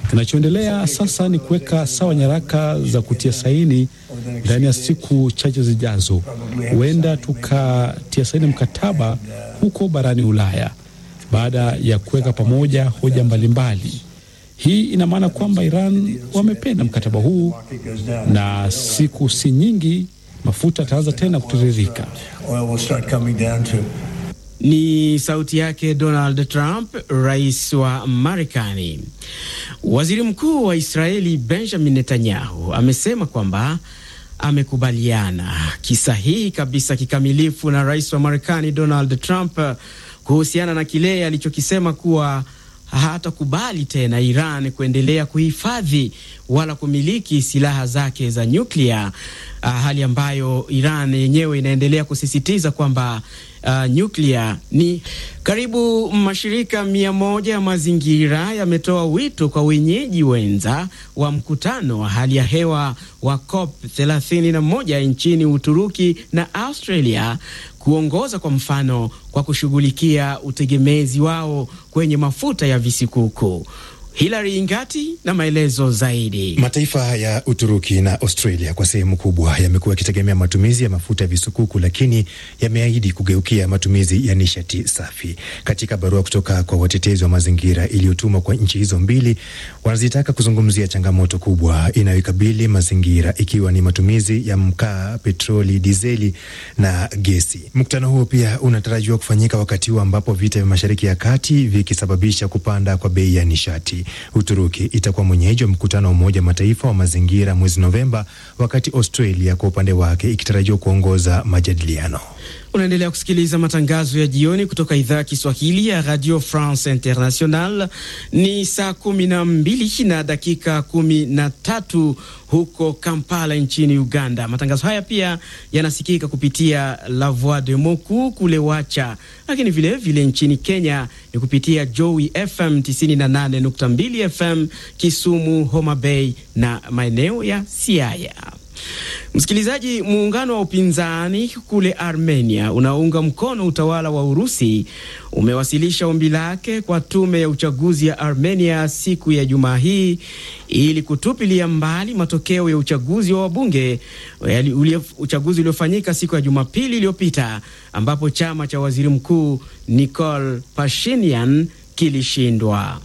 Kinachoendelea sasa ni kuweka sawa nyaraka za kutia saini ndani ya siku chache zijazo. Huenda tukatia saini mkataba huko barani Ulaya baada ya kuweka pamoja hoja mbalimbali. Hii ina maana kwamba Iran wamependa mkataba huu na siku si nyingi mafuta yataanza tena kutiririka. Ni sauti yake Donald Trump, rais wa Marekani. Waziri mkuu wa Israeli Benjamin Netanyahu amesema kwamba amekubaliana kisahihi kabisa kikamilifu na rais wa Marekani Donald Trump kuhusiana na kile alichokisema kuwa hatakubali tena Iran kuendelea kuhifadhi wala kumiliki silaha zake za nyuklia, uh, hali ambayo Iran yenyewe inaendelea kusisitiza kwamba uh, nyuklia ni karibu. Mashirika mia moja ya mazingira yametoa wito kwa wenyeji wenza wa mkutano wa hali ya hewa wa COP 31 nchini Uturuki na Australia kuongoza kwa mfano kwa kushughulikia utegemezi wao kwenye mafuta ya visikuku. Hilary Ingati na maelezo zaidi. Mataifa ya Uturuki na Australia kwa sehemu kubwa yamekuwa yakitegemea matumizi ya mafuta ya visukuku, lakini yameahidi kugeukia matumizi ya nishati safi. Katika barua kutoka kwa watetezi wa mazingira iliyotumwa kwa nchi hizo mbili, wanazitaka kuzungumzia changamoto kubwa inayoikabili mazingira, ikiwa ni matumizi ya mkaa, petroli, dizeli na gesi. Mkutano huo pia unatarajiwa kufanyika wakati huu ambapo vita vya Mashariki ya Kati vikisababisha kupanda kwa bei ya nishati. Uturuki itakuwa mwenyeji wa mkutano wa Umoja Mataifa wa mazingira mwezi Novemba, wakati Australia kwa upande wake ikitarajiwa kuongoza majadiliano. Unaendelea kusikiliza matangazo ya jioni kutoka idhaa ya Kiswahili ya Radio France International. Ni saa kumi na mbili na dakika kumi na tatu huko Kampala nchini Uganda. Matangazo haya pia yanasikika kupitia La Voix de Moku kule Wacha, lakini vilevile vile nchini Kenya ni kupitia Joey FM 98.2 FM Kisumu, Homa Bay na maeneo ya Siaya. Msikilizaji, muungano wa upinzani kule Armenia unaounga mkono utawala wa Urusi umewasilisha ombi lake kwa tume ya uchaguzi ya Armenia siku ya Jumaa hii ili kutupilia mbali matokeo ya uchaguzi wa wabunge, uchaguzi uliofanyika siku ya Jumapili iliyopita ambapo chama cha waziri mkuu Nikol Pashinyan kilishindwa.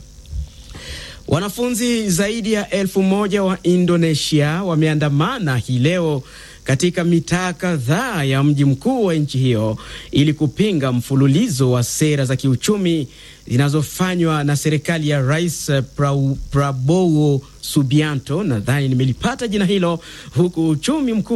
Wanafunzi zaidi ya elfu moja wa Indonesia wameandamana hii leo katika mitaa kadhaa ya mji mkuu wa nchi hiyo ili kupinga mfululizo wa sera za kiuchumi zinazofanywa na serikali ya Rais Prabowo Subianto, nadhani nimelipata jina hilo, huku uchumi mkuu